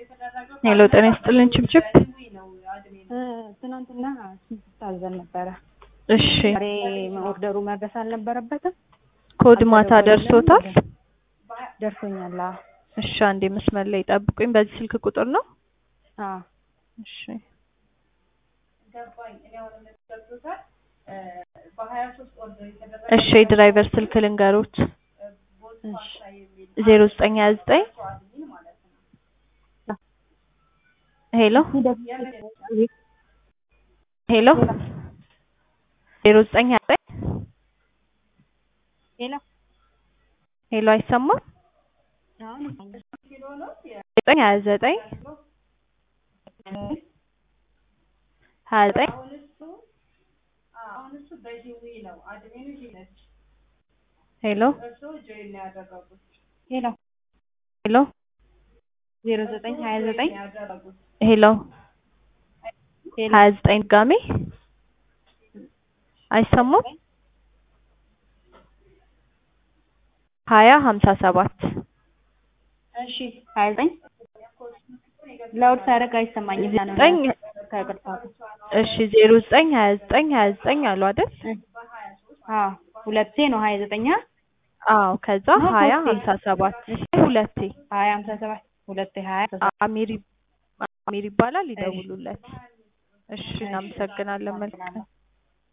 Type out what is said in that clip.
ሄሎ ጤና ይስጥልን ችብችብ። ትናንትና ታዘን ነበረ። እሺ ዛሬ ኦርደሩ መድረስ አልነበረበትም። ኮድ ማታ ደርሶታል? ደርሶኛል። አዎ። እሺ አንዴ መስመር ላይ ጠብቁኝ። በዚህ ስልክ ቁጥር ነው? አዎ። እሺ እሺ የድራይቨር ስልክ ልንገሮት ዜሮ ዘጠኝ ሀያ ዘጠኝ ሄሎ ሄሎ ዜሮ ዘጠኝ ሀያ ዘጠኝ ሄሎ ሄሎ አይሰማም? አሁን ዘጠኝ ሀያ ዘጠኝ ሀያ ዘጠኝ ሄሎ ሄሎ ሄሎ ዜሮ ዘጠኝ ሀያ ዘጠኝ ሄሎ ሄሎ ሀያ ዘጠኝ ድጋሜ አይሰማም? ሀያ ሀምሳ ሰባት እሺ ሀያ ዘጠኝ ላውድ ሳደርግ አይሰማኝም። ያ ነው ዘጠኝ ከቅርታ እሺ ዜሮ ዘጠኝ ሀያ ዘጠኝ ሀያ ዘጠኝ አሉ አይደል? አዎ ሁለቴ ነው ሀያ ዘጠኝ አዎ ከዛ ነው ሀያ ሶስቴ? ሀምሳ ሰባት ሁለቴ ሀያ ሀምሳ ሰባት ሁለቴ ሀያ አሚር አሚር ይባላል ይደውሉለት። እሺ እናመሰግናለን። መልካም